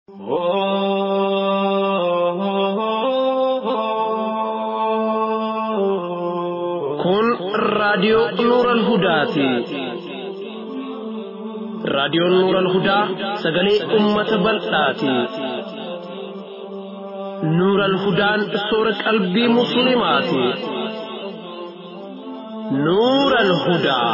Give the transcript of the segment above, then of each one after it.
Kun raadiyoo Nuural Hudaati. Raadiyoon Nuural Hudaa sagalee uummata bal'aati. Nuural Hudaan soora qalbii Musliimaati. Nuural Hudaa.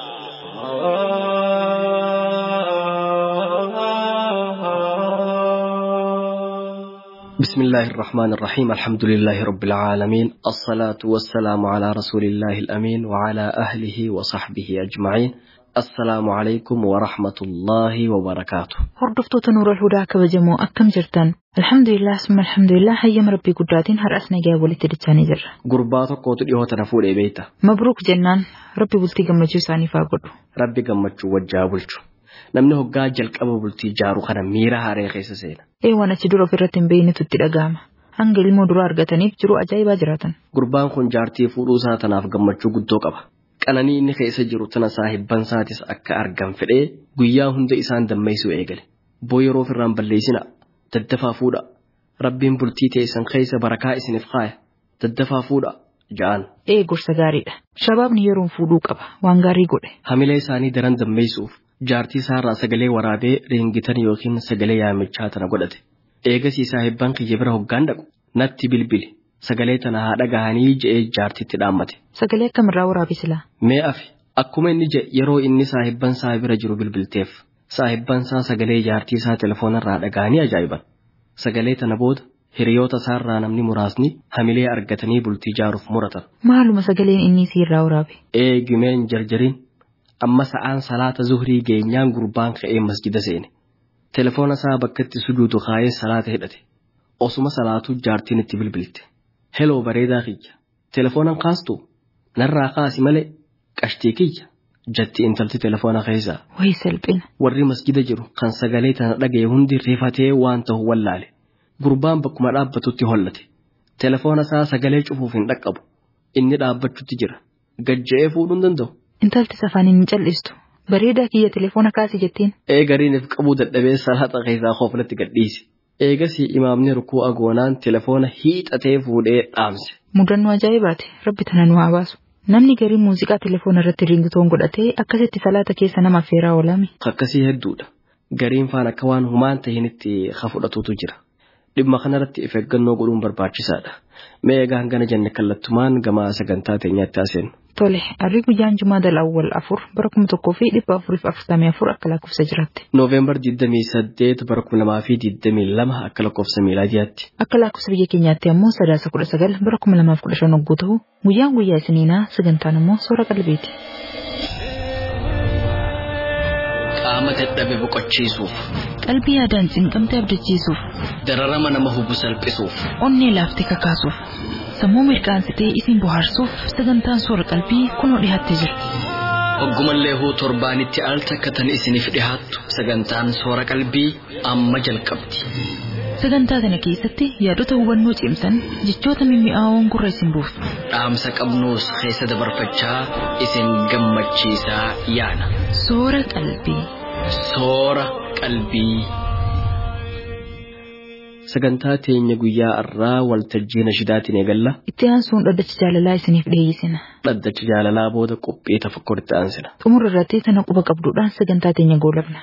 بسم الله الرحمن الرحيم الحمد لله رب العالمين الصلاة والسلام على رسول الله الأمين وعلى أهله وصحبه أجمعين السلام عليكم ورحمة الله وبركاته Hordoftoota Nuural Hudaa kabajamoo akkam jirtan? Alhamdulillah summa alhamdulillah hayyama rabbii guddaatiin har'as nagaa walitti dachaanii jirra. gurbaa tokkootu dhiyoota na fuudhee beeyta Mabruuk jennaan rabbi bultii gammachuu isaaniif haa godhu. rabbi gammachuu wajjaa bulchu namni hoggaa jalqaba bultii jaaru kana miira haaree keessa seena Ee waan achi dura ofirratti hin beeynetu itti dhaga'ama. Hanga ilmoo duraa argataniif jiruu ajaa'ibaa jiraatan. gurbaan kun jaartii fuudhuu isaa tanaaf gammachuu guddoo qaba qananii inni keessa jiru tana saahibban isaatis akka argan fedhee guyyaa hunda isaan dammeessuu eegale boo yeroo ofirraan balleessina daddafaa fuudha rabbiin bultii teessan keessa barakaa isiniif kaaya daddafaa fuudha ja'an Ee gorsa gaariidha. Shabaabni yeroon fuudhuu qaba. Waan gaarii godhe. hamilee isaanii daran dammeessuuf jaartii isaarraa sagalee waraabee ringitan yookiin sagalee yaamichaa tana godhate eegasii saahibban kiyya bira hoggaan dhaqu natti bilbili sagalee tana haa dhagahanii je'ee jaartitti dhaammate Sagalee akkamirraa waraabe silaa? mee afi akkuma inni jedhe yeroo inni saahibban isaa bira jiru bilbilteef saahibban isaa sagalee jaartii isaa telefoonarraa dhagahanii ajaa'iban sagalee tana booda hiriyoota isaarraa namni muraasni hamilee argatanii bultii jaaruuf muratan Maaluma sagaleen inni siirraa waraabe? eegumeen jarjariin amma sa'aan salaata zuhrii geenyaan gurbaan ka'ee masjida seene telefoona isaa bakka itti sujuudu kaayee salaata hidhate osuma salaatuu jaartiin itti bilbilte heloo bareedaa kiyya telefoonan kaastu narraa kaasi malee qashtii kiyya jatti intalti telefoona keessaa Wayii salphina. warri masjida jiru kan sagalee tana dhagaye hundi rifatee waan ta'u wallaale gurbaan bakkuma dhaabbatutti hollate telefoona isaa sagalee cufuuf hin dhaqqabu inni dhaabbachutti jira gajja'ee fuudhuu hin danda'u Intalti safaaniin hin cal'istu. Bareedaa kiyya telefoona kaasi jettiin. eegariiniif qabuu dadhabee salaata keessaa kooflatti gadhiise eegasii imaamni rukuu agoonaan telefoona hiixatee fuudhee dhaamse Mudannoo ajaa'ibaati. Rabbi tana nu haa baasu. Namni garii muuziqaa telefoona irratti ringitoon godhatee akkasitti salaata keessa nama affeeraa oolame. kakkasii hedduudha gariin faan akka waan humaan tahinitti ka fudhatuutu jira dhimma kanarratti of eeggannoo godhuun barbaachisaadha mee egaa hangana jenne kallattumaan gama sagantaa teenyaatti haaseenu Tole, arrii guyyaan Jumaa Dalawwal afur bara kuma tokkoo fi dhibba afuriif afurtamii afur akka lakkoofsa jiraatti. nooveembar 28 bara 2022 akka lakkoofsa miilaadiyaatti Akka lakkoofsa biyya keenyaatti ammoo sadaasa kudha sagal bara kuma lamaaf kudha shan hogguu ta'u guyyaan guyyaa isiniinaa sagantaan ammoo soora qalbiiti. qaama dadhabe boqochiisuuf Qalbii yaadaan cinqamtee abdachiisuuf, dararama nama hubu salphisuuf onnee laaftee kakaasuuf, sammuu mirqaansitee isin bohaarsuuf sagantaan soora qalbii kunoo dhiyaattee jira. Oggumallee huu torbaanitti al takka tan isiniif dhihaattu sagantaan soora qalbii amma jalqabdi. Sagantaa kana keessatti yaadota hubannoo cimsan jechoota mimmi'aawoon gurra isin buusu. Dhaamsa qabnuus keessa dabarfachaa isin gammachiisaa yaana. Soora qalbii. Soora qalbii. Sagantaa teenya guyyaa irraa waltajjii nashidaatiin eegalla. Itti aansuun dhaddacha jaalalaa isiniif dhiyeessina. Dhaddacha jaalalaa booda qophii tafakkuritti aansina. Xumura irratti tana quba qabduudhaan sagantaa teenya goolabna.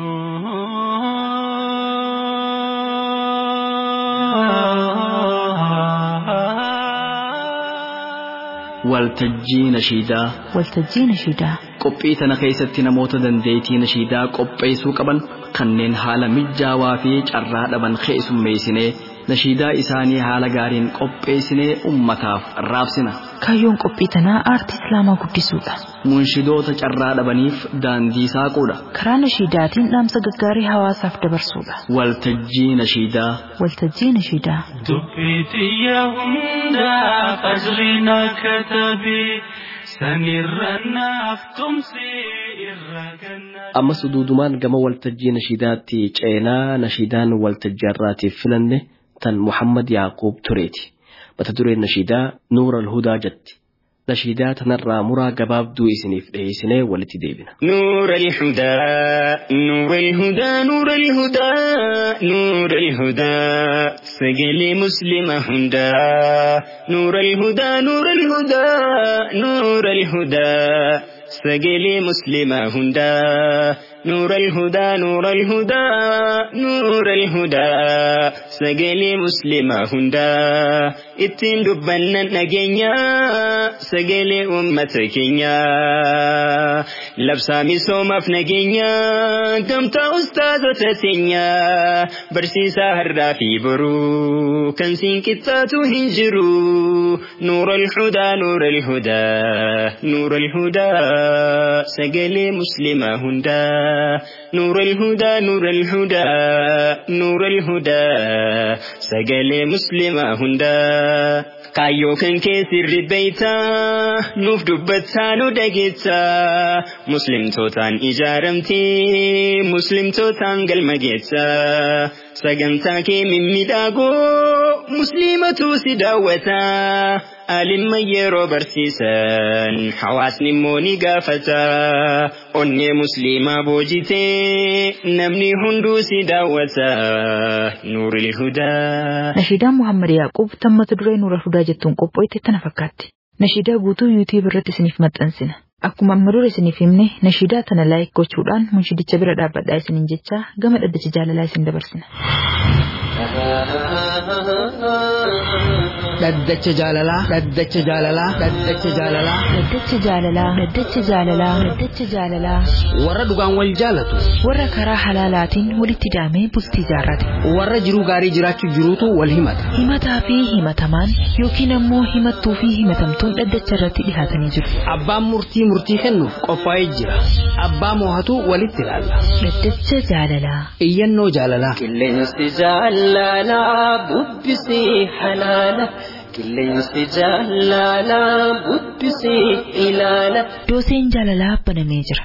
Waltajjii nashiidaa. Waltajjii nashiidaa. Qophii tana keessatti namoota dandeettii nashiidaa qopheessuu qaban kanneen haala mijaawaa fi carraa dhaban keessummeessinee nashiidaa isaanii haala gaariin qopheessinee ummataaf raabsina. Kaayyoon qophii tanaa aartii islaamaa guddisuudha. Munshidoota carraa dhabaniif daandii saaquudha. Karaa nashiidaatiin dhaamsa gaggaarii hawaasaaf dabarsuudha. Waltajjii nashiidaa. Waltajjii nashiidaa. Dubbiitiyya hundaa fajriina katabii sanirra naaf tumsi irra ganna. Ammas duudumaan gama waltajjii nashiidaatti ceenaa nashiidaan waltajjii irraatiif filanne tan Muhammad Yaaqub tureeti. Mata dureen nashiidaa Nuura Alhudaa jetti. nashiidaa tanarraa muraa gabaabduu isiniif dhiyeessinee walitti deebina. نور الهدى نور الهدى نور الهدى نور الهدى سجل مسلم هدى نور الهدى نور الهدى نور الهدى سجل مسلم هدى نور الهدى نور الهدى نور الهدى سجل مسلم هدى اتين دبنا نجينا سجل أمتك labsaa misoomaaf nageenya gamtaa ustaazota teenya barsiisaa har'aa fi boruu kan siin qixxaatu hin jiru nuura alhudaa nuura alhudaa nuura alhudaa sagalee muslimaa hundaa nuura alhudaa nuura alhudaa nuura alhudaa sagalee muslimaa hundaa kaayyoo kan keessirri beeytaa nuuf dubbataa nu dhageettaa muslimtootaan ijaaramtee muslimtootaan galma geessaa sagantaa kee mimmiidhagoo musliimatu si daawwataa alimma yeroo barsiisan hawaasni immoo ni gaafata onnee musliimaa boojitee namni hunduu si daawwata nuuril hudaa. Nashiidaan Muhammad Yaaqub tammata duree Nuura Hudaa jettuun qopho'ite tana fakkaatti. Nashiidaa guutuu yuutiib irratti isiniif maxxansina. Akkuma amma dura isiniif himne nashiidaa tana laayik gochuudhaan munshidicha bira dhaabbadhaa isiniin jechaa gama dhaddacha jaalalaa isin dabarsina. dhaddacha jaalalaa dhaddacha jaalalaa dhaddacha jaalalaa Dhaddacha jaalalaa Dhaddacha jaalalaa Dhaddacha jaalalaa warra dhugaan wal jaalatu warra karaa halaalaatiin walitti daamee bultii jaarrate. warra jiruu gaarii jiraachuu jiruutu wal himata Himataa fi himatamaan yookiin ammoo himattuu fi himatamtuun dhaddacha irratti dhihaatanii jiru. abbaan murtii murtii kennuuf qophaa'ee jira abbaa moohatu walitti ilaalla Dhaddacha jaalalaa. iyyannoo jaalalaa Qilleensi jaalalaa bubbisii halaala. Qilleensi jaalalaa bubbisii ilaala. Dooseen jaalalaa banamee jira.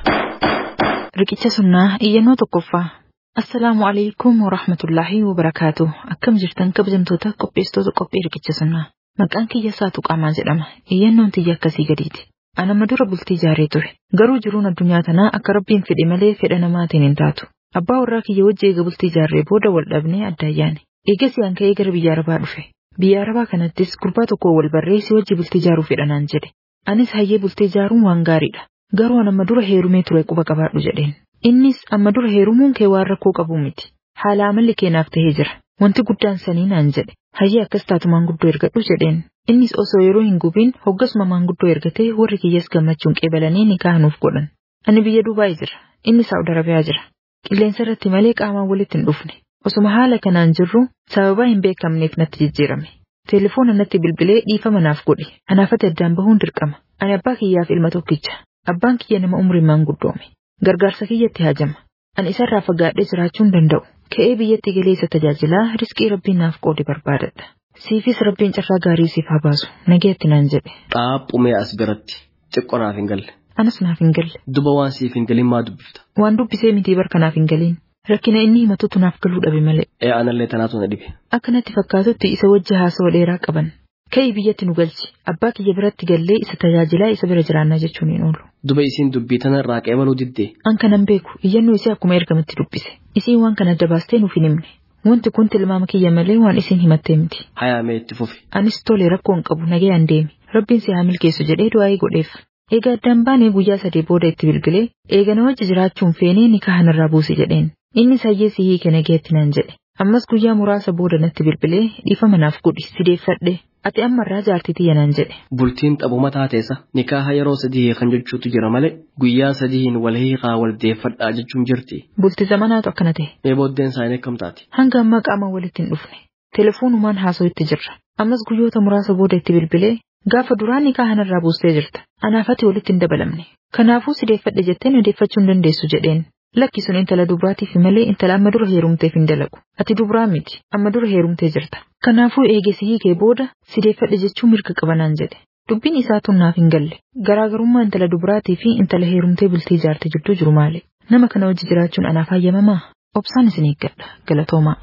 Riqicha sunnaa iyyannoo tokkoffaa. Assalaamu alaikum wa rahmatullaahi wa barakaatu. Akkam jirtan kabajamtoota qopheessitoota qophii riqicha sunnaa. Maqaan kiyya saatu qaamaa jedhama. Iyyannoon tiyya akkasii gadiiti. Anama dura bultii jaaree ture. Garuu jiruun addunyaa tanaa akka rabbiin fedhe malee fedha namaatiin hin taatu. Abbaa warraa kiyya wajji eega bultii jaarree booda wal dhabnee adda ayyaane. Eegas yaan ka'ee gara biyya arabaa dhufe. Biyya arabaa kanattis gurbaa tokko wal barreessi wajji bultii jaaruu fedhanaan jedhe. Anis hayyee bultii jaaruun waan gaariidha. Garuu an amma dura heerumee ture quba qabaadhu jedheen. Innis amma dura heerumuun kee waan rakkoo qabu miti. Haala amalli keenaaf tahee jira. Wanti guddaan sanii naan jedhe. Hayyee akkas taatu maanguddoo ergadhu jedheen. Innis osoo yeroo hin gubiin hoggasuma maanguddoo ergatee warri kiyyas gammachuun qeebalanii nikaa nuuf godhan. Ani biyya Dubaay jira. Inni Saa'ud Arabiyaa jira. Qilleensa irratti malee qaamaan walitti hin dhufne. Osuma haala kanaan jirru sababaa hin beekamneef natti jijjiirame. Telefoona natti bilbilee dhiifama naaf godhe. Anaafati addaan bahuun dirqama. Ani abbaa kiyyaaf ilma tokkicha. Abbaan kiyya nama umriin maanguddoome. Gargaarsa kiyyatti haajama. Ani isarraa fagaadhee jiraachuu hin danda'u. Ka'ee biyyatti galee isa tajaajilaa riskii rabbiin naaf qoode barbaadadha. Siifis rabbiin carraa gaarii siif haa baasu. Nageetti naan jedhe. Xaaphumee as biratti xiqqoo naaf hin galle. Anas naaf hin galle. Duba waan siif hin galin maa dubbifta? Waan dubbisee mitii barka naaf hin galiin. Rakkina inni himatutu naaf galuu dhabe malee. Ee anallee tanaatu na dhibe. Akka natti fakkaatutti isa wajji haasawaa dheeraa qaban. Ka'ii biyyatti nu galchi. Abbaa kiyya biratti gallee isa tajaajilaa isa bira jiraannaa jechuun hin oolu. Duba isiin dubbii tanarraa qeebaluu diddee. An kanan beeku iyyannoo isee akkuma ergamatti dubbise. Isiin waan kana adda baastee nuuf hin himne. Wanti kun tilmaama kiyya malee waan isiin himattee miti. Hayaamee itti fufi. Anis tole rakkoo hin qabu nagayaan deemi. Rabbiin si haa milkeessu jedhee du'aa'ee godheef. Eega addaan baanee guyyaa sadii booda itti bilbilee eega na wajji jiraachuun feenee nikaa kanarraa buuse jedheen. Innis hayyee si hiike nageetti naan jedhe. Ammas guyyaa muraasa booda natti bilbilee dhiifama naaf godhi sideeffadhe. Ati ammarraa jaartii tiyya naan jedhe. Bultiin xabuma taateessa nikaaha yeroo sadii kan jechuutu jira malee guyyaa sadiin wal hiikaa wal deeffadhaa jechuun jirti. Bultii zamanaatu akkana ta'e. Mee booddeen isaanii akkam taati? Hanga ammaa qaama walitti hin dhufne. Telefoonumaan haasoo itti jirra. Ammas guyyoota muraasa booda itti bilbilee gaafa duraan nikaa kanarraa buustee jirta. Anaaf ati walitti hin dabalamne. Kanaafuu sideeffadhe jettee na deeffachuu hin dandeessu jedheen. Lakki sun intala dubraatiif malee intala amma dura heerumteef hin dalagu. Ati dubraa miti. Amma dura heerumtee jirta. Kanaafuu eegesi hiikee booda sideeffadhe jechuun mirga qabanaan jedhe. Dubbiin isaa tun naaf hin galle. Garaagarummaa intala dubraatii fi intala heerumtee bultii ijaarte jidduu jiru maali? Nama kana wajji jiraachuun anaaf hayyamamaa? Obsaan isin eeggadha. Galatoomaa.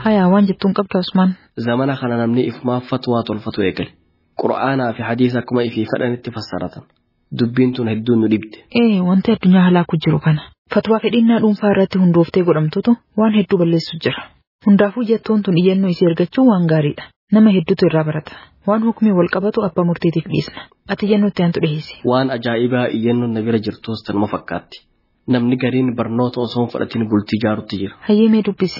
Hayaa waan jettuun qabda Usmaan. Zamana kana namni ifumaa fatwaa tolfatu eegale. Qura'aanaa fi hadiisa akkuma ifii fedhanitti fassaratan. Dubbiin tun hedduun nu dhibde. Ee wanti addunyaa halaaku jiru kana. Fatwaa fedhinnaa dhuunfaa irratti hundooftee godhamtutu waan hedduu balleessu jira. Hundaafuu jettuun tun iyyannoo isii ergachuun waan gaariidha. Nama hedduutu irraa barata. Waan hukumii wal qabatu abbaa murtiitiif dhiisna. Ati iyyannoo itti aantu dhiheessi. Waan ajaa'ibaa iyyannoon na bira jirtus tanuma fakkaatti. Namni gariin barnoota osoo hin fudhatin bultii ijaarutti jira. Hayyee mee dubbisi.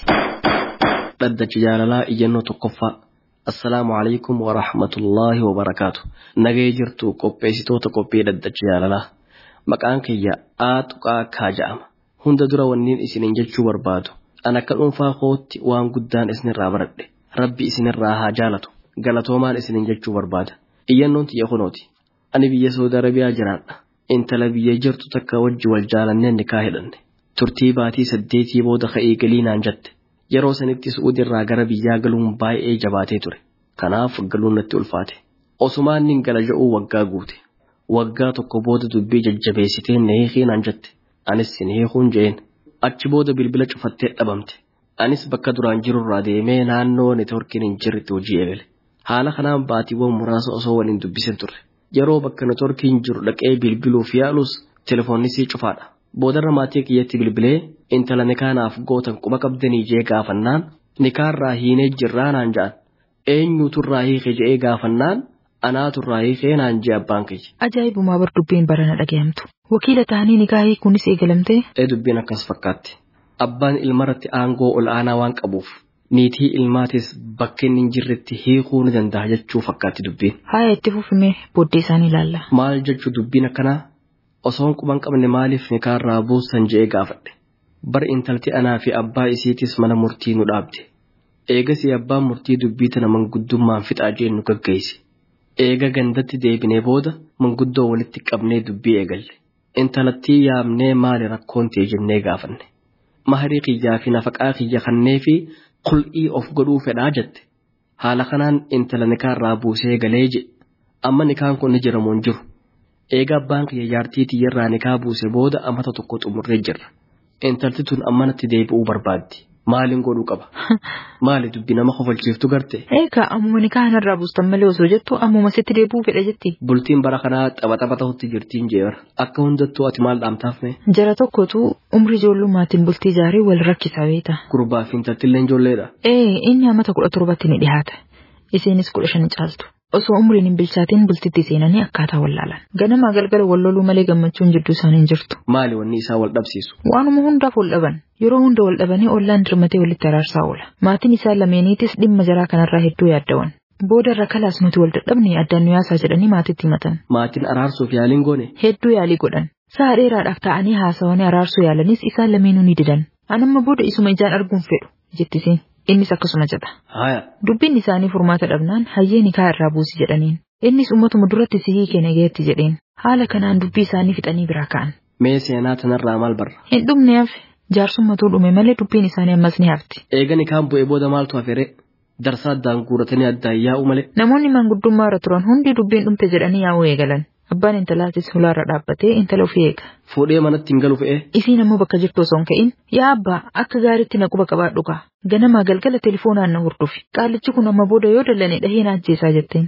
Dhaddachi jaalalaa iyyannoo tokkoffaa. Assalaamu alaikum wa rahmatullaahi wa barakaatu. Nagee jirtu qopheessitoota qophii dhaddachi jaalalaa. Maqaan kiyya Aaxuqaa Kaa jedhama. Hunda dura wanniin isiniin jechuu barbaadu. An akka dhuunfaa kootti waan guddaan isinirraa baradhe. Rabbi isinirraa haa jaalatu. Galatoomaan isiniin jechuu barbaada. Iyyannoon tiyya kunooti. Ani biyya Saudi Arabiyaa jiraadha. Intala biyya jirtu takka wajji wal jaalannee nikaa hidhanne. Turtii baatii saddeetii booda ka'ee galii naan jette. Yeroo sanitti Su'uudirraa gara biyyaa galuun baay'ee jabaatee ture. Kanaaf galuun natti ulfaate. Osumaan nin gala ja'uu waggaa guute. Waggaa tokko booda dubbii jajjabeessitee na hiikii naan jette. Anis sin hiikuun je'een. Achi booda bilbila cufattee dhabamte. Anis bakka duraan jirurraa deemee naannoo neetworkiin hin jirretti hojii eegale. Haala kanaan baatiiwwan muraasa osoo waliin dubbisin turre. Yeroo bakka neetworkiin jiru dhaqee bilbiluuf yaalus telefoonnisii cufaadha. Boodarra maatii kiyyatti bilbilee intala nikaanaaf gootan quba qabdanii jee gaafannaan nikaarraa hiinee jirraa naan ja'an. Eenyuuturraa hiike je'ee gaafannaan anaaturraa hiikee naan jee abbaan kiyya. Ajaa'ibumaa bar dubbiin barana dhaga'amtu. Wakiila ta'anii nikaahii kunis eegalamtee Ee dubbiin akkas fakkaatti. Abbaan ilmarratti aangoo ol aanaa waan qabuuf niitii ilmaatis bakka inni hin jirretti hiikuu ni danda'a jechuu fakkaatti dubbiin. haaya itti fufimee booddee isaanii ilaalla. Maal jechuu dubbiin akkanaa osoon quban qabne maaliif nikaarraa buusan je'ee gaafadhe. Bar intalti anaa fi abbaa isiitis mana murtii nu dhaabde. Eegasii abbaan murtii dubbii tana manguddummaan fixaa jeen nu gaggeesse. Eega gandatti deebinee booda manguddoo walitti qabnee dubbii eegalle. Intalattii yaamnee maali rakkoon ta'e jennee gaafanne. Maharii kiyyaa fi nafaqaa kiyya kannee fi qul'ii of godhuu fedhaa jette. Haala kanaan intala nikaarraa buusee galee jedhe. Amma nikaan kun ni jiramoo hin jiru. Eega abbaan kiyya jaartii tiyyarraa nikaa buuse booda amata tokko xumurree jirra. Intalti tun ammanatti deebi'uu barbaaddi. Maaliin godhuu qaba? Maali dubbi nama kofalchiiftu garte? Eegaa ammuma nikaa kanarraa buustan malee osoo jettu ammuma sitti deebi'uu fedha jetti. Bultiin bara kanaa tapha tapha ta'utti jirtiin jeera. Akka hundattuu ati maal dhaamtaafne? Jara tokkotu umrii ijoollummaatiin bultii ijaaree wal rakkisa beeta. Gurbaa fi intaltillee ijoolleedha. Ee inni amata kudha torbatti ni dhiyaata. Isiinis kudha shan caaltu. Osoo umriin hin bilchaatiin bultitti seenanii akkaataa wallaalan. Ganamaa galgala wal loluu malee gammachuun jidduu isaanii hin jirtu. Maali wanni isaa wal dhabsiisu? Waanuma hundaaf wal dhaban. Yeroo hunda wal dhabanii ollaan dirmatee walitti araarsaa oola. Maatiin isaa lameeniitis dhimma jaraa kanarraa hedduu yaaddawan. Booda irra kalaas nuti wal dadhabne addaan nu yaasaa jedhanii maatitti himatan. Maatiin araarsuuf yaaliin goone? Hedduu yaalii godhan. Sa'a dheeraadhaaf ta'anii haasawanii araarsuu yaalanis isaan lameenuu ni didan. Anamma booda isuma ijaan arguun fedhu jettisiin. Innis akkasuma jedha. Haya. Dubbiin isaanii furmaata dhabnaan hayyee nikaa irraa buusi jedhaniin. Innis ummatuma duratti sihii kenne geetti jedheen. Haala kanaan dubbii isaanii fixanii biraa ka'an. Mee seenaa tanarraa maal barra? Hin dhumne hafe. Jaarsummatuu dhume malee dubbiin isaanii ammas ni hafti. Eega nikaan bu'ee booda maaltu hafere? Darsaa addaan guuratanii addaan yaa'u malee. Namoonni manguddummaa irra turan hundi dubbiin dhumte jedhanii yaa'uu eegalan. Abbaan intalaatis hulaarra dhaabbatee intala ofii eega. Fuudhee manatti hin galu fe'ee? Isiin ammoo bakka jirtu osoo hin ka'in yaa abbaa akka gaariitti na quba qabaadhu kaa. Ganamaa galgala telefoonaan na hordofi. Qaalichi kun amma booda yoo dallane dhahee na ajjeesaa jetteen.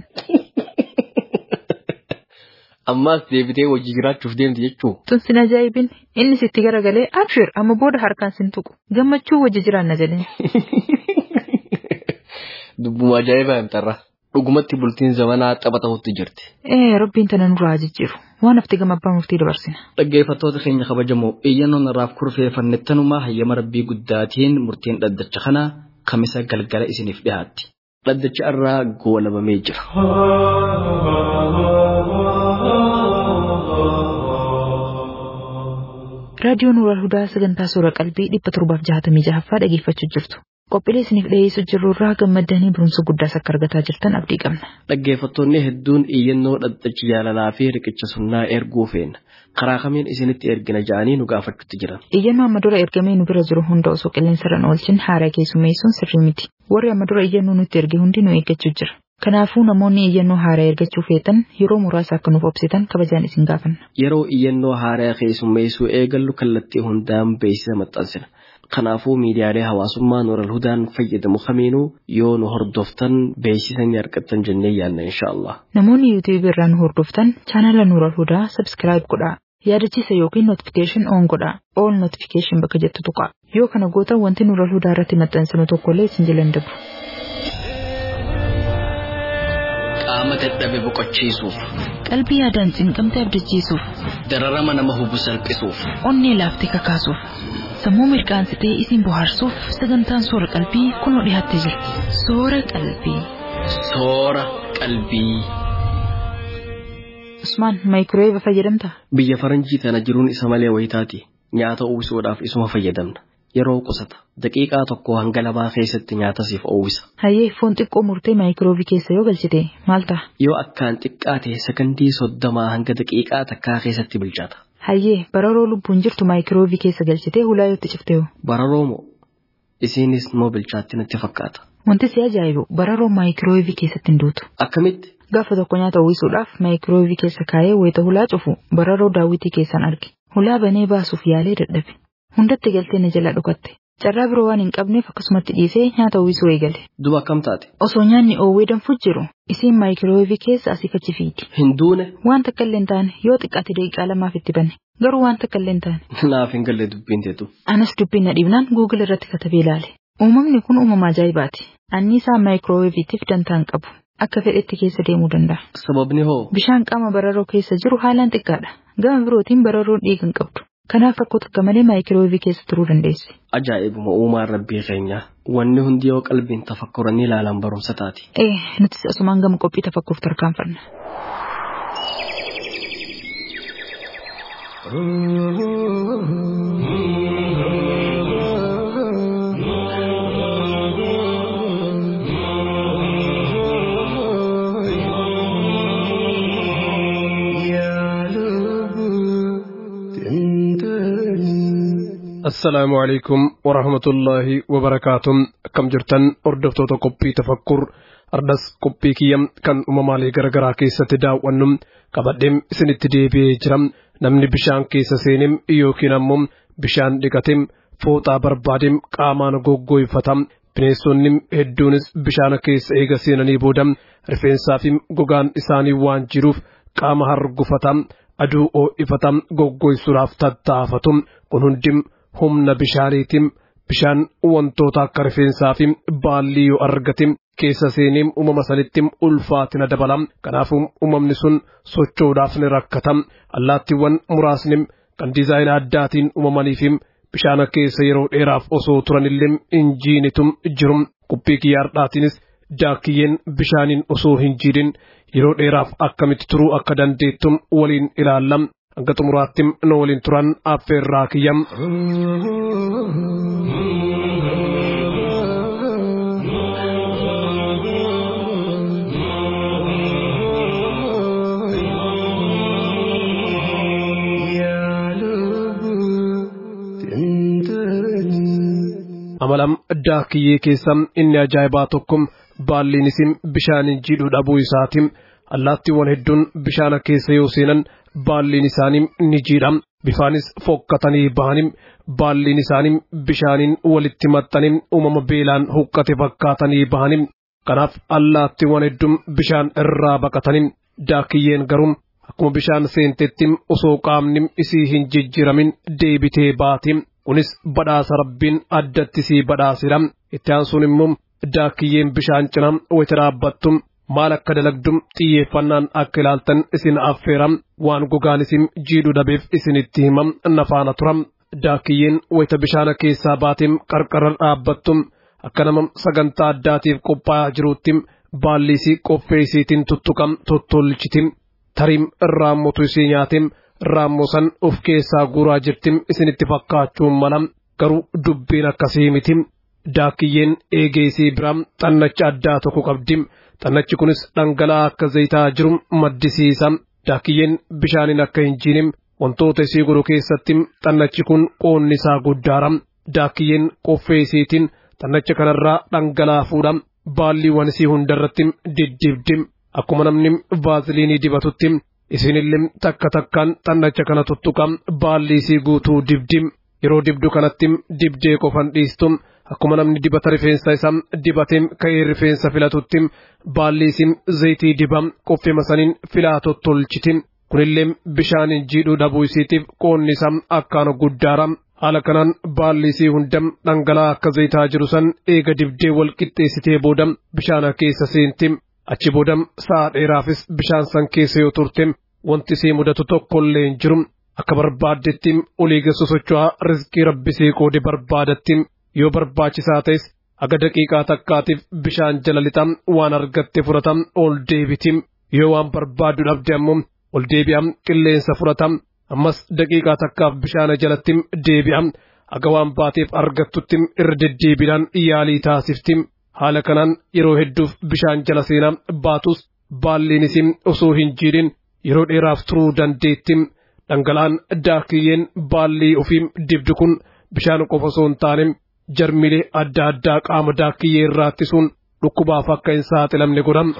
Ammaas deebitee hojii jiraachuuf deemti jechuu? Tun sin ajaa'ibin inni sitti garagalee abshir amma booda harkaan sin tuqu. Gammachuu wajji jiraanna jedheen. Dubbuma ajaa'ibaa himtarra. Dhugumatti bultiin zamanaa tapha ta'utti jirti. Ee rabbiin tana nurraa jijjiiru. Waan hafte gama abbaa murtii dabarsina. Dhaggeeffattoota keenya kabajamoo iyyannoon irraaf kurfeeffannettanumaa hayyama rabbii guddaatiin murtiin dhaddacha kanaa kamisa galgala isiniif dhiyaatti. Dhaddacha irraa goolabamee jira. Raadiyoon Nuural Hudaa sagantaa suura qalbii dhibba torbaaf jahatamii jahaffaa dhageeffachuu jirtu. Qophiilee isiniif dhiyeessuu jirru irraa gammaddanii barumsa guddaas akka argataa jirtan abdii qabna. Dhaggeeffattoonni hedduun iyyannoo dhaddachi jaalalaa fi riqicha sunnaa erguu feena. Karaa kamiin isinitti ergina ja'anii nu gaafachuutti jiran. Iyyannoo amma dura ergamee nu bira jiru hunda osoo qilleensarra oolchin haaraa keessummeessuun sirrii miti. Warri amma dura iyyannoo nutti erge hundi nu eeggachuu jira. Kanaafuu namoonni iyyannoo haaraa ergachuu feetan yeroo muraasa akka nuuf obsitan kabajaan isin gaafanna. Yeroo iyyannoo haaraa keessummeessuu eegallu kallattii hundaan beeksisa maxxansina. Kanaafuu miidiyaalee hawaasummaa Nuural Hudaan fayyadamu kamiinuu yoo nu hordoftan beeksisanii argattan jennee yaadna inshaallah. Namoonni yuutuubii irraa nu hordoftan chaanala Nuural Hudaa sabskiraayib godhaa. Yaadachiisa yookiin notifikashin oon godhaa. Ool notifikashin bakka jettu tuqa. Yoo kana gootan wanti Nuural Hudaa irratti maxxansinu tokkollee isin jala hin dabru. Qaama dadhabe boqochiisuuf, Qalbii yaadaan cinqamte abdachiisuuf, dararama nama hubu salphisuuf, onnee laaftee kakaasuuf, sammuu mirqaansitee isin bohaarsuuf sagantaan soora qalbii kunoo dhiyaattee jirti. Soora qalbii. soora qalbii. Usmaan maayikirooweeva fayyadamtaa? Biyya faranjii tana jiruun isa malee wayitaati. Nyaata uwwisuudhaaf isuma fayyadamna. Yeroo qusata. Daqiiqaa tokko hanga lamaa keessatti nyaata siif uwwisa. Hayyee foon xiqqoo murtee maayikiroobii keessa yoo galchite maal ta'a? Yoo akkaan xiqqaate sekondii soddomaa hanga daqiiqaa takkaa keessatti bilchaata. Hayyee bararoo lubbuun jirtu maayikiroobii keessa galchitee hulaa yoo itti ciftee Bararoo moo? Isiinis moo bilchaatti natti fakkaata. Wanti si ajaa'ibu bararoo maayikiroobii keessatti hin duutu. Akkamitti? Gaafa tokko nyaata uwwisuudhaaf maayikiroobii keessa kaayee wayita hulaa cufu bararoo daawwitii keessan arge. Hulaa banee baasuuf yaalee dadhabe. Hundatti galtee na jala dhukatte. Carraa biroo waan hin qabneef akkasumatti dhiisee nyaata uwwisuu eegale. Duba akkam taate? Osoo nyaanni oowwee danfuu jiru isiin maayikiroobii keessa asii fachi fiidi. Hin duune? Waan takka illee hin taane yoo xiqqaate daqiiqaa lamaaf itti banne garuu waan takka illee hin taane. Naaf hin galle dubbiin teetu. Anas dubbiin na dhiibnaan Google irratti katabee ilaale. Uumamni kun uumama ajaa'ibaati. Anniisaa maayikirooweeviitiif dantaa hin qabu. Akka fedhetti keessa deemuu danda'a. Sababni hoo? Bishaan qaama bararoo keessa jiru haalaan xiqqaadha. Gama birootiin bararoon dhiiga hin qabdu. Kanaaf rakkoo takka malee maayikirooweevii keessa turuu dandeessi. Ajaa'ibuma uumaan rabbii keenyaa. Wanni hundi yoo qalbiin tafakkuranii ilaalan barumsa taati. Ee, nutis asumaan gama qophii tafakkuuf tarkaanfanna. السلام عليكم ورحمة الله وبركاته كم جرتن أردفتو تقبي تفكر أردس قبي كيام كان أممالي غرغرا كيسة تداوانم قبدم سنت ديبي جرم نمني بشان كيسة سينم يوكي نمم بشان دقتم فوطا بربادم قامان غوغوي فتم bineensonnim hedduunis bishaana keessa eega seenanii boodam rifeensaafim gogaan isaanii waan jiruuf qaama hargufatam aduu oo'ifatam goggoysuudhaaf tattaafatum kun hundim humna bishaaniitim bishaan wantoota akka rifeensaafim baallii yoo argatim keessa seenim uumama sanittim ulfaatina dabalam kanaafuu uumamni sun socho'uudhaaf ni rakkatam allaattiiwwan muraasnim kan diizaayina addaatiin uumamaniifim bishaana keessa yeroo dheeraaf osoo turanillee injiinitum jirum qubbee kiyyaardhaatiinis daakiyyeen bishaaniin osoo hin jiidhin yeroo dheeraaf akkamitti turuu akka dandeettum waliin ilaallam hanga xumuraattim nu waliin turan affeerraa kiyyam. amalam daakiyyee keessa inni ajaa'ibaa tokko baalliin isin bishaaniin jiidhuu dhabuu isaatiin allaattiiwwan hedduun bishaana keessa yoo seenan baalliin isaanii ni jiidha bifaanis fokkatanii bahanii baalliin isaanii bishaaniin walitti maxxanii uumama beelaan huqqate fakkaatanii bahanii kanaaf allaattiiwwan hedduun bishaan irraa baqatanii daakiyyeen garuu akkuma bishaan seentetti osoo qaamni isii hin jijjiiramin deebitee baati. kunis badhaasa rabbiin addatti sii badhaasira itti aansuun immoo daakiyyeen bishaan cina wayita dhaabbattu maal akka dalagdu xiyyeeffannaan akka ilaaltan isin affeera waan gogaan isin jiidhu dhabeef isinitti himam nafaana tura daakiyyeen wayita bishaana keessaa baateen qarqara dhaabbattu akka nama sagantaa addaatiif qophaa'aa jiruutti baalliisii qoffee isiitiin tuttuqam tottolchiti tariim raammotu isii nyaatiin raammoo san of keessaa guuraa jirtim isinitti fakkaachuun mala garuu dubbiin akkasii miti daakiyyeen eegeesii biraa xannacha addaa tokko qabdi xannachi kunis dhangala'aa akka zayitaa jiru maddisiisa daakiyyeen bishaaniin akka hin jiinim wantoota isii godhu keessatti xannachi kun qoonni isaa guddaara daakiyyeen qoffee isiitiin xannacha kanarraa dhangala'aa fuudha baalliiwwan isii hundarratti diddibdi akkuma namni vaaziliinii dibatutti isinillee takka takkaan xannacha kana tuttuqam baalli isii guutuu dibdim yeroo dibdu kanatti dibdee qofan dhiistu akkuma namni dibata rifeensa isaa dibateem ka'ee rifeensa filatutti baalli isin zayitii dibam qoffima saniin filaa tottolchiti kunillee bishaaniin jiidhuu dhabuu isiitiif qoonni isaa akkaan guddaara haala kanaan baalli isii hunda dhangala'aa akka zayitaa jiru san eega dibdee wal qixxeessitee booda bishaana keessa seenti achi booda sa'a dheeraafis bishaan san keessa yoo turte wanti isii mudatu tokkollee hin jiru akka barbaaddetti olii gassa socho'aa rizqii rabbisee qoode barbaadatti yoo barbaachisaa ta'es aga daqiiqaa takkaatiif bishaan jala lixam waan argatte fudhatam ol deebiti yoo waan barbaaddu dhabde ammoo ol deebi'am qilleensa fudhatam ammas daqiiqaa takkaaf bishaana jalatti deebi'am aga waan baateef argattutti irra deddeebiidhaan yaalii taasifti haala kanaan yeroo hedduuf bishaan jala seenaa baatus baalliin isin osoo hin jiidhin yeroo dheeraaf turuu dandeetti dhangala'aan daakiyyeen baallii ofiin dibdu kun bishaan qofa osoo hin taane jarmilee adda addaa qaama daakiyyee irraa ittisuun dhukkubaaf akka hin saaxilamne godham.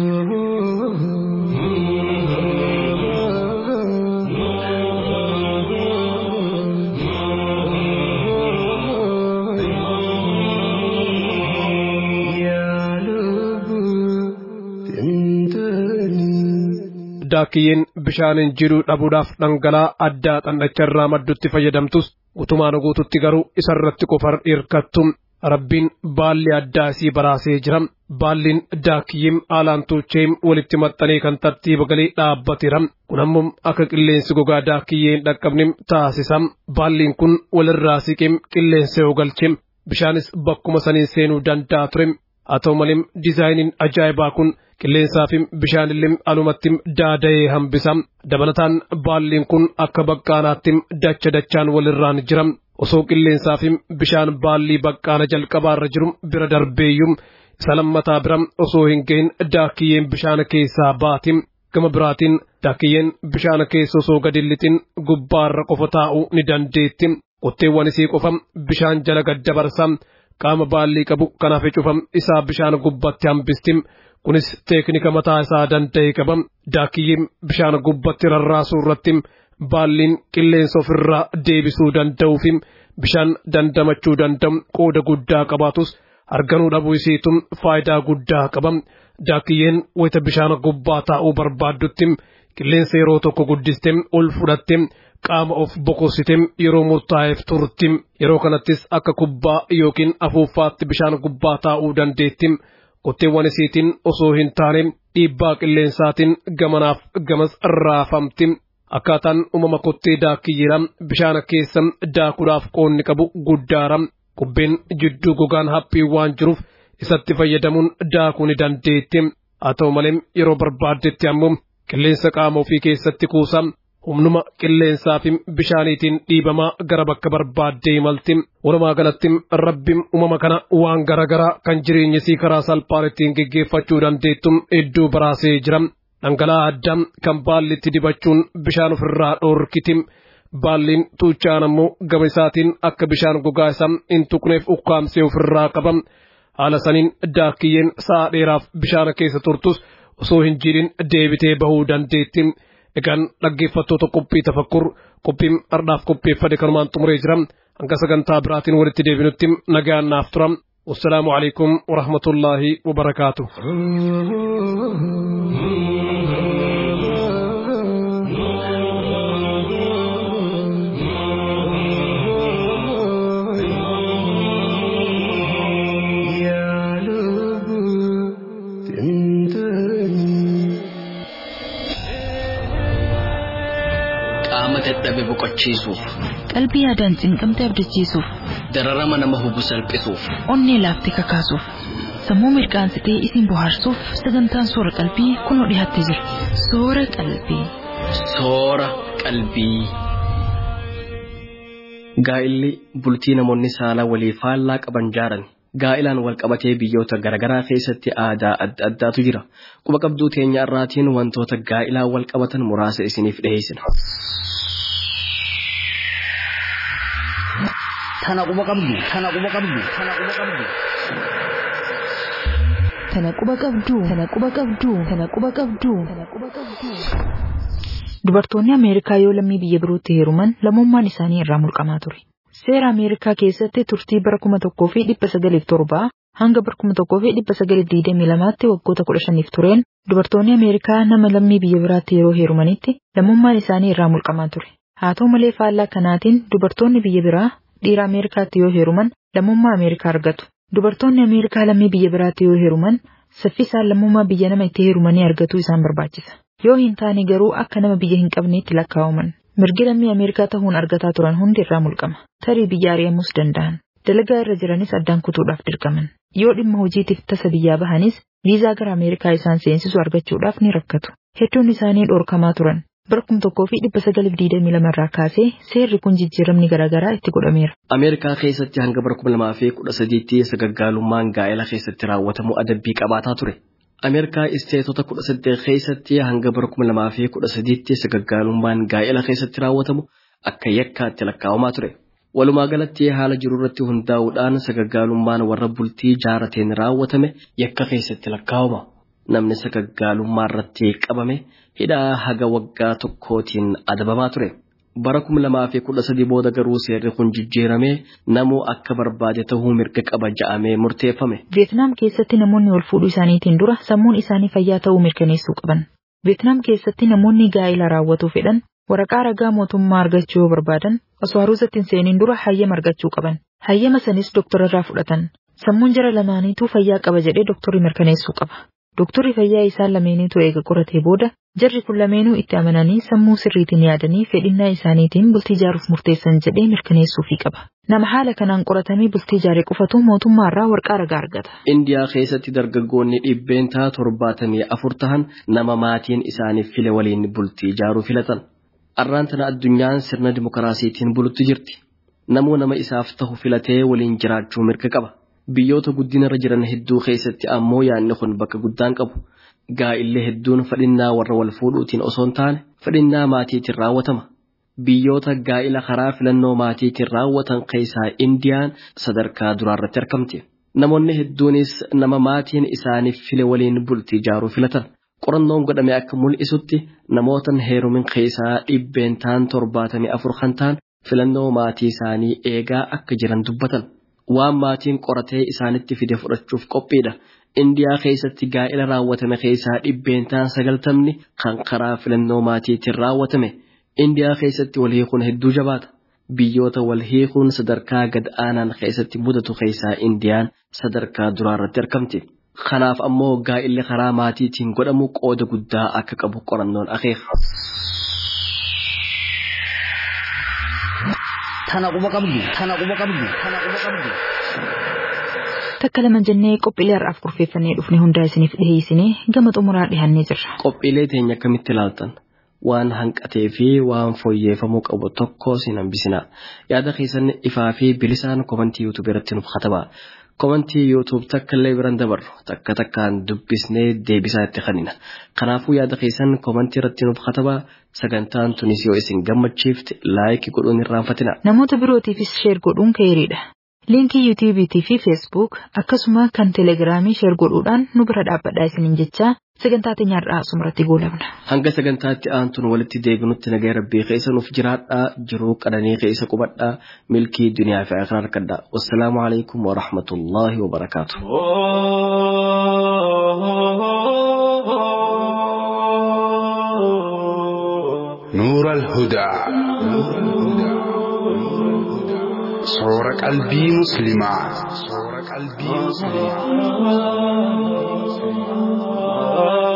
daakiyyeen bishaaniin jiidhuu dhabuudhaaf dhangala'aa addaa dhandhacharraa maddutti fayyadamtus gutumaan guututti garuu isarratti qofar hirkattu rabbiin baalli addaa isii baraasee jira baalliin daakiyyiin haalaan tuucheem walitti maxxanee kan tartiiba galee dhaabbateera kun ammoo akka qilleensi gogaa daakiyyee hin dhaqqabne taasisa baalliin kun walirraa siqeem qilleensa yoo galche bishaanis bakkuma saniin seenuu danda'a ture haa ta'u malee diizaayiniin ajaa'ibaa kun qilleensaa fi bishaanillee alumatti daada'ee hambisa dabalataan baalliin kun akka baqqaanaatti dacha dachaan walirraan jira osoo qilleensaa fi bishaan baallii baqqaana jalqabaarra jiru bira darbeeyyuu isa lammataa bira osoo hin gahin daakiyyeen bishaana keessaa baati gama biraatiin daakiyyeen bishaana keessa osoo gadi lixin gubbaarra qofa taa'uu ni dandeetti qotteewwan isii qofa bishaan jala gad dabarsa qaama baallii qabu kanaaf cufa isaa bishaan gubbatti hambisti kunis teeknika mataa isaa danda'e qaba daakiyyeen bishaan gubbatti rarraasuu irratti baalliin qilleensa ofirraa deebisuu danda'uu fi bishaan dandamachuu danda'u qooda guddaa qabaatus arganuu dhabuu isiitu faayidaa guddaa qaba daakiyyeen wayita bishaan gubbaa taa'uu barbaaddutti qilleensa yeroo tokko guddiste ol fudhatte qaama of boqossite yeroo murtaa'eef turti yeroo kanattis akka kubbaa yookiin afuuffaatti bishaan gubbaa taa'uu dandeetti qotteewwan isiitiin osoo hin taane dhiibbaa qilleensaatiin gamanaaf gamas raafamti akkaataan uumama kottee daakiyyeera bishaana keessa daakuudhaaf qoonni qabu guddaara kubbeen jidduu gogaan haphii waan jiruuf isatti fayyadamuun daakuu ni dandeetti haa ta'u malee yeroo barbaaddetti ammoo qilleensa qaama ofii keessatti kuusa humnuma qilleensaa fi bishaaniitiin dhiibamaa gara bakka barbaaddee imalti walumaa galatti rabbi uumama kana waan garaagaraa kan jireenya isii karaa salphaan ittiin geggeeffachuu dandeettu hedduu baraasee jira dhangala'aa addaa kan baalli itti dibachuun bishaan ofirraa dhoorkiti baalliin tuuchaan ammoo gama isaatiin akka bishaan gogaa isaa hin tuqneef ukkaamsee ofirraa qaba haala saniin daakiyyeen sa'a dheeraaf bishaana keessa turtus osoo hin jiidhin deebitee bahuu dandeetti. egaan dhaggeeffattoota qophii tafakkur qophiin ardhaaf qopheeffate kanumaan xumuree jira hanga sagantaa biraatiin walitti deebinutti nagaan naaf tura wassalaamu alaikum warahmatullaahi wabarakaatu qaama dadhabe boqochiisuuf qalbii yaadaan cinqamte abdachiisuuf dararama nama hubu salphisuuf onnee laaftee kakaasuuf sammuu mirqaansitee isin bohaarsuuf sagantaan soora qalbii kunoo dhiyaattee jira soora qalbii. soora qalbii. Gaa'illi bultii namoonni saalaa walii faallaa qaban jaaran gaa'ilaan wal qabatee biyyoota garaagaraa keessatti aadaa adda addaatu jira. Quba qabduu teenya irraatiin wantoota gaa'ilaan wal qabatan muraasa isiniif dhiyeessina. Tana quba qabdu, tana quba qabdu, tana quba qabdu. Tana quba qabdu, tana quba qabdu, tana quba qabdu, tana quba qabdu. Dubartoonni Ameerikaa yoo lammii biyya birootti heeruman lammummaan isaanii irraa mulqamaa ture. Seera Ameerikaa keessatti turtii bara kuma tokkoo fi dhibba sagaliif torbaa hanga bara kuma tokkoo fi dhibba sagaliif digdamii lamaatti waggoota kudha shaniif tureen dubartoonni Ameerikaa nama lammii biyya biraatti yeroo heerumanitti lammummaan isaanii irraa mulqamaa ture. Haa ta'u malee faallaa kanaatiin dubartoonni biyya biraa dhiira Ameerikaatti yoo heeruman lammummaa Ameerikaa argatu. Dubartoonni Ameerikaa lammii biyya biraatti yoo heeruman saffisaan lammummaa biyya nama itti heerumanii argatu isaan barbaachisa. Yoo hin taane garuu akka nama biyya hin qabneetti lakkaa'aman. Mirgi lammii Ameerikaa ta'uun argataa turan hundi irraa mulqama. Tarii biyya ari'amuus danda'an. Dalagaa irra jiranis addaan kutuudhaaf dirqaman. Yoo dhimma hojiitiif tasa biyyaa bahanis viizaa gara Ameerikaa isaan seensisu argachuudhaaf ni rakkatu. Hedduun isaanii dhorkamaa turan. Bara kuma tokkoo fi dhibba sagaliif digdamii lama irraa kaasee seerri kun jijjiiramni garaagaraa itti godhameera. Ameerikaa keessatti hanga bara kuma lamaa fi kudha sadiitti sagaggaalummaan gaa'ela keessatti raawwatamu adabbii qabaataa ture. Ameerikaa isteetota kudha saddeet keessatti hanga bara kuma lamaa fi kudha sadiitti sagaggaalummaan gaa'ela keessatti raawwatamu akka yakkaatti lakkaa'amaa ture. Walumaa galatti haala jiru irratti hundaa'uudhaan sagaggaalummaan warra bultii jaarateen raawwatame yakka keessatti lakkaa'ama. Namni sagaggaalummaa irratti qabame hidhaa haga waggaa tokkootiin adabamaa ture. Bara kuma lamaa fi kudha sadii booda garuu seerri kun jijjiiramee namuu akka barbaade ta'uu mirga qaba ja'amee murteeffame. Veetnaam keessatti namoonni wal fuudhuu isaaniitiin dura sammuun isaanii fayyaa ta'uu mirkaneessuu qaban. Veetnaam keessatti namoonni gaa'ila raawwatuu fedhan waraqaa ragaa mootummaa argachuu yoo barbaadan osoo haruusatti hin seeniin dura hayyama argachuu qaban. Hayyama sanis dooktorarraa fudhatan. Sammuun jara lamaaniituu fayyaa qaba jedhee dooktorri mirkaneessuu qaba. Dooktorri fayyaa isaan lameeniitu eega qoratee booda jarri kun lameenuu itti amananii sammuu sirriitiin yaadanii fedhinnaa isaaniitiin bultii ijaaruuf murteessan jedhee mirkaneessuufii qaba. Nama haala kanaan qoratamee bultii ijaaree qofatu mootummaarraa waraqaa ragaa argata. Indiyaa keessatti dargaggoonni dhibbeentaa torbaatamii afur tahan nama maatiin isaaniif file waliin bultii ijaaruu filatan. Arraan tana addunyaan sirna dimokiraasiitiin bulutti jirti. Namuu nama isaaf ta'u filatee waliin jiraachuu mirga qaba. Biyyoota guddinarra jiran hedduu keessatti ammoo yaadni kun bakka guddaan qabu. Gaa'illee hedduun fedhinnaa warra wal fuudhuutiin osoo hin taane fedhinnaa maatiitiin raawwatama. Biyyoota gaa'ila karaa filannoo maatiitiin raawwatan keessaa Indiyaan sadarkaa duraarratti argamti. Namoonni hedduunis nama maatiin isaaniif file waliin bultii ijaaruu filatan. Qorannoon godhame akka mul'isutti namootan heerumin keessaa dhibbeentaan torbaatamii afur kan ta'an filannoo maatii isaanii eegaa akka jiran dubbatan. Waan maatiin qoratee isaanitti fide fudhachuuf qophiidha. Indiyaa keessatti gaa'ila raawwatame keessaa dhibbeentaan sagaltamni kan karaa filannoo maatiitiin raawwatame. Indiyaa keessatti wal hiikuun hedduu jabaata. Biyyoota wal hiikuun sadarkaa gad aanaan keessatti mudatu keessaa Indiyaan sadarkaa duraarratti argamti. Kanaaf ammoo gaa'illi karaa maatiitiin godhamu qooda guddaa akka qabu qorannoon akeeka. Tana quba qabdu, tana quba qabdu, tana quba qabdu. Takka lama jennee qophiilee har'aaf kurfeeffannee dhufne hundaa isiniif dhiheessinee gama xumuraa dhihannee jirra. Qophiilee teenya akkamitti ilaaltan? Waan hanqatee fi waan fooyyeffamuu qabu tokko sin hambisina. Yaada keessan ifaa fi bilisaan komantii yuutuub irratti nuuf katabaa. Komantii yuutuub takka illee biran dabarru takka takkaan dubbisnee deebisaa itti kennina. Kanaafuu yaada keessan komantii irratti nuuf katabaa sagantaan tunis yoo isin gammachiifte laayikii godhuun irraanfatina. Namoota birootiifis sheer godhuun keeriidha. Liinkii yuutuubiitii fi feesbuuk akkasuma kan teelegiraamii sheer godhuudhaan nu bira dhaabbadhaa isiniin jechaa sagantaa teenya har'aa asumarratti goolabna. Hanga sagantaatti aantuun walitti deebinutti nagaa rabbii keessa nuuf jiraadhaa jiruu qananii keessa qubadhaa milkii duniyaa fi akhiraa harkadhaa. Wassalaamu alaikum wa rahmatullaahi wa barakaatu. نور الهدى صور قلبي مسلما صور قلبي مسلما